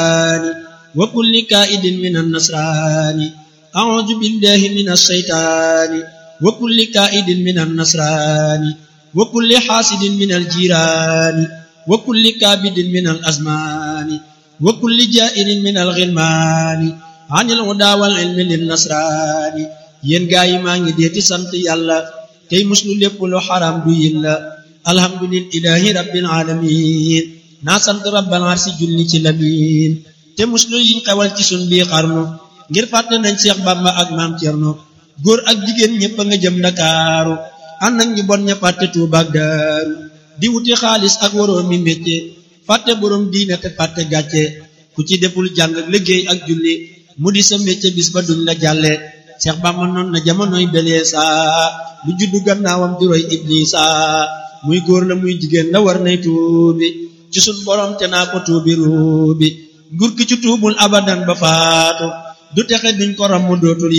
وكل كائد من النصران أعوذ بالله من الشيطان وكل كائد من النصران وكل حاسد من الجيران وكل كابد من الأزمان وكل جائر من الغلمان عن الهدى والعلم للنصران yéen gaa yi maa ngi dee ci sant yàlla tey muslu lépp lu xaram du yin la alhamdulillahi rabbil alamin naa sant rabbal arsi julli ci lamin te muslu yiñ xewal ci sun bii xarnu ngir fàtte nañ Seex Bamba ak maam Cerno góor ak jigéen ñëpp a nga jëm Ndakaaru ànd ak ñu bon ña fàtte Tuuba ak Daaru di wuti xaalis ak waroo mi métier fàtte borom diine te fàtte gàcce ku ci deful jàng liggéey ak julli mu di sa métier bis ba duñ la jàlle Seex Bamba noon na jamonoy belee saa lu juddu gannaawam di roy Iblisa muy góor la muy jigéen la war nay tuubi ci sun borom te naa ko tuubi ruubi nguur gi ci tuubul abadan ba faatu du texe duñ ko ram mu dootul